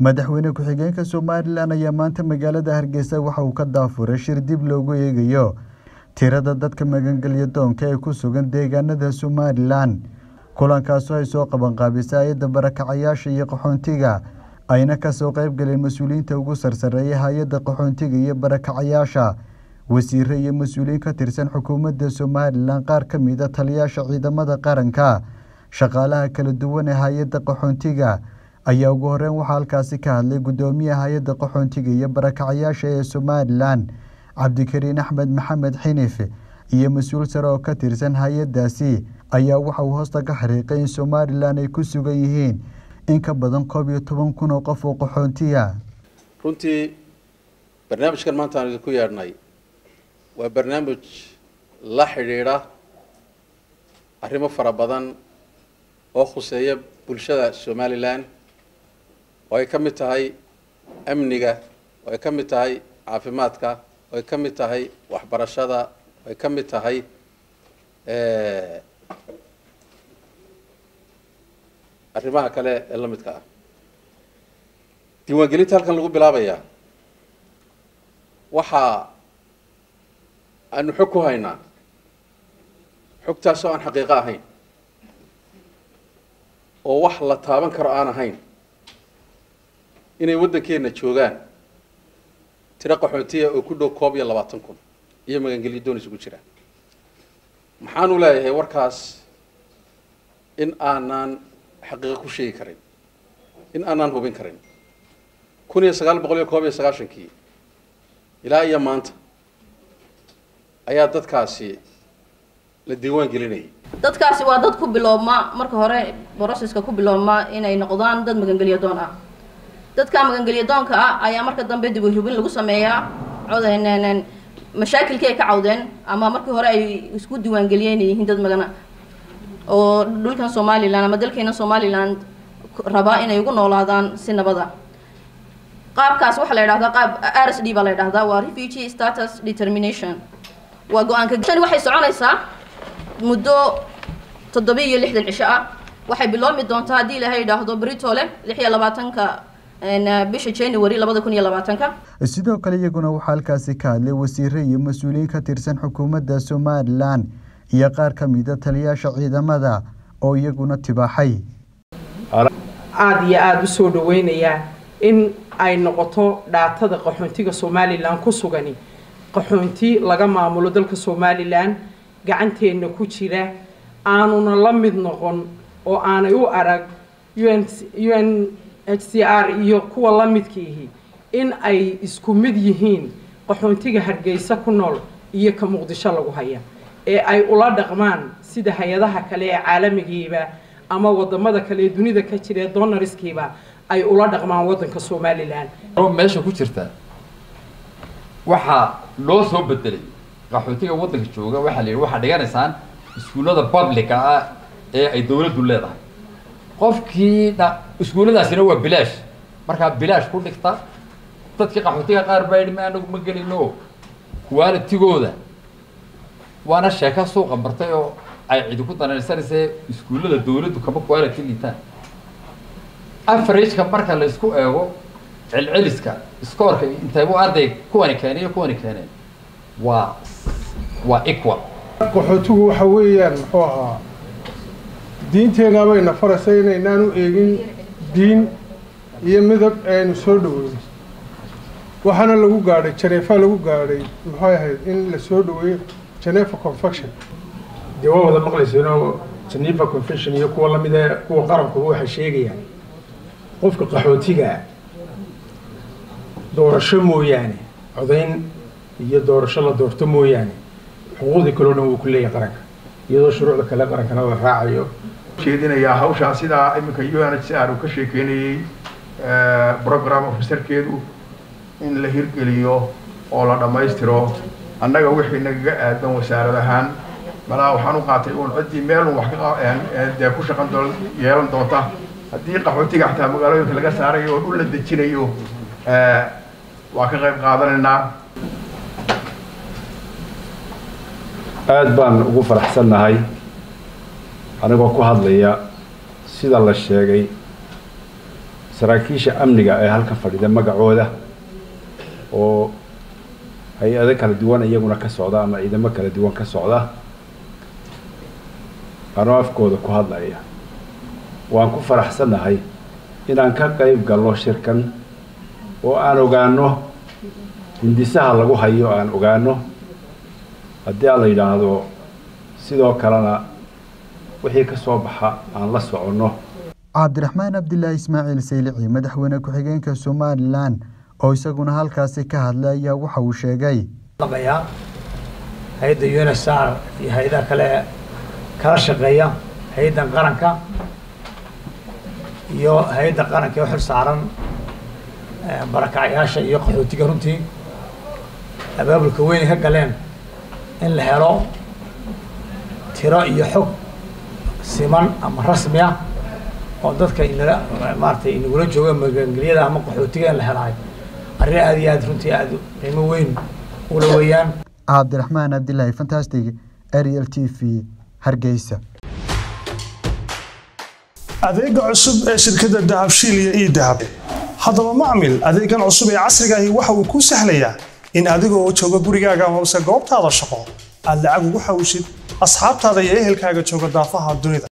madaxweyne ku-xigeenka somalilan ayaa maanta magaalada hargeysa waxa uu ka daafuray shir dib loogu eegayo tirada dadka magangelya doonka ee ku sugan deegaanada somalilan kulankaasoo ay soo qabanqaabisay hay-adda barakacayaasha iyo qaxoontiga ayna kasoo qeybgaleen mas-uuliyiinta ugu sarsareeya hay-adda qaxoontiga iyo barakacayaasha wasiire iyo mas-uuliyiin ka tirsan xukuumadda somalilan qaar ka mida taliyaasha ciidamada qaranka shaqaalaha kala duwan ee hay-adda qaxoontiga ayaa ugu horeyn waxaa halkaasi ka hadlay guddoomiyaha hay-adda qaxoontiga iyo barakacayaasha ee somalilan cabdikariin axmed maxamed xinif iyo mas-uul sare oo ka tirsan hay-addaasi ayaa waxa uu hoosta ka xariiqay in somalilan ay ku sugan yihiin in ka badan koob iyo toban kun oo qof oo qaxoontiya runtii barnaamijkan maanta aan idinku yeedhnay waa barnaamij la xidhiidha arrimo fara badan oo khuseeya bulshada somalilan oo ay ka mid tahay amniga oo ay ka mid tahay caafimaadka oo ay ka mid tahay waxbarashada oo ay ka mid tahay arrimaha kale ee la midka ah diiwaangelinta halkan lagu bilaabayaa waxa aanu xog ku haynaa xogtaasoo aan xaqiiqo ahayn oo wax la taaban karo aan ahayn inay waddankeenna joogaan tiro qaxootiya oo ku dhow koob iyo labaatan kun iyo magangelyo doon isugu jira maxaanu leeyahay warkaas in aanaan xaqiiqo ku sheegi karin in aanaan hubin karin kun iyo sagaal boqol iyo koob iyo sagaashankii ilaa iyo maanta ayaa dadkaasi la diiwaan gelinayay dadkaasi waa dad ku biloobma marka hore broceska ku biloobma inay noqdaan dad magangelyo doon ah dadka magangelyo doonka ah ayaa marka dambe dib u hubin lagu sameeyaa cod mashaakilkii ay ka cawdeen ama markii hore ay isku diiwaangeliyeen inay yihiin dad magana oo dhulkan somalilan ama dalkeena somalilan rabaa inay ugu noolaadaan si nabada qaabkaas waxaa la yidhahdaa qaab r s d baa la yidhahdaa waa refugee status determination waa go-aanka tani waxay soconaysaa muddo toddoba iyo lixdan cisho ah waxay biloomi doontaa haddii ilaahay yidhaahdo britole lix iyo labaatanka bisha january labada kun iyo labaatanka sidoo kale iyaguna waxaa halkaasi ka hadlay wasiire iyo mas-uuliyiin ka tirsan xukuumadda somalilan iyo qaar ka mida taliyaasha ciidamada oo iyaguna tibaaxay aada iyo aada u soo dhaweynayaa in ay noqoto dhaatada qaxoontiga somalilan ku sugani qaxoonti laga maamulo dalka somalilan gacanteenna ku jira aanuna la mid noqon oo aanay u arag un un h c r iyo kuwa la midkiihi in ay isku mid yihiin qaxoontiga hargeysa ku nool iyo ka muqdisho lagu haya ee ay ula dhaqmaan sida hay-adaha kale ee caalamigiiba ama wadamada kale ee dunida ka jira ee donariskiiba ay ula dhaqmaan waddanka somalilan meesha ku jirta waxaa loo soo bedelay qaxootiga waddanka jooga waxaa la yidhi waxaa dhiganaysaan iskuullada publica ah ee ay dawladdu leedahay qofkii dha iskuulladaasina waa bilaash markaa bilaash ku dhigta dadkii qaxootiga qaar baa yidhi ma anagu ma gelino qualitigooda waana sheeka suuqa martay oo ay cidi ku danaysanaysa iskuullada dawladdu kama quality liitaan averageka marka la isku eego celceliska scoorka intaybu arday kuwani keenay iyo kuwani keeneen waa waa equal qaxootigu waxa weeyaan muxuu ahaa diinteenna bayna faraysa inaynaan u eegin diin iyo midab aynu soo dhaweyno waxaana lagu gaadhay janeefa lagu gaadhay muxuu ahayd in la soo dhaweeyo genefa confection dee waa wada maqlayseenoo geneva confession iyo kuwa lamida kuwa qarankuba waxay sheegayaan qofka qaxootigaa doorasho mooyaane codayn iyo doorasho la doorto mooyaane xuquuqdii kaleo dhan wuu ku leeyahay qaranka iyadoo shuruucda kale qarankana la raacayo jeedinayaa hawshaa sidaa iminka u n h c r uu ka sheekeynayey program officerkeedu in la hirgeliyo oo la dhammaystiro annaga wixii nagaga aadan wasaarad ahaan malaa waxaan u qaatay uun ciddii meel un wax kadee ku shaqan doo yeelan doonta haddii qaxootiga xataa magaalooyinka laga saarayo oo dhul la dejinayo waa ka qayb qaadanaynaa aada baan ugu faraxsannahay anigoo ku hadlaya sida la sheegay saraakiisha amniga ee halka fadhida magacooda oo hay-ado kala duwan iyaguna ka socda ama ciidamo kala duwan ka socda anoo afkooda ku hadlaya waan ku faraxsannahay inaan ka qayb galno shirkan oo aan ogaano hindisaha lagu hayo aan ogaano haddii aan la yidhaahdo sidoo kalena wixii ka soo baxa aan la soconno cabdiraxmaan cabdilaahi ismaaciil saylici madaxweyne ku-xigeenka somalilan oo isaguna halkaasi ka hadlay ayaa waxa uu sheegay hay-adda unsr iyo hay-adaha kale kala shaqeeya hay-addan qaranka iyo hay-adda qaranka ee u xil saaran barakacyaasha iyo qaxootiga runtii abaabulka weynay ka galeen in la helo tiro iyo xog siman ama rasmi ah oo dadka inala maaratay inagula jooga magangelyada ama qaxootiga in la helaay arrin aada iyo aad runtii aada qiimo weyn ula weeyaan cabdiraxmaan cabdilaahi fantastic ariel t v hargeysa adeega cusub ee shirkadda dahabshiil iyo ii dahab haddaba macmil adeegan cusub ee casriga ahi waxa uu kuu sahlayaa in adiga oo jooga gurigaaga amase goobtaada shaqo aad lacag ugu xawshid asxaabtaada iyo ehelkaaga jooga daafaha dunida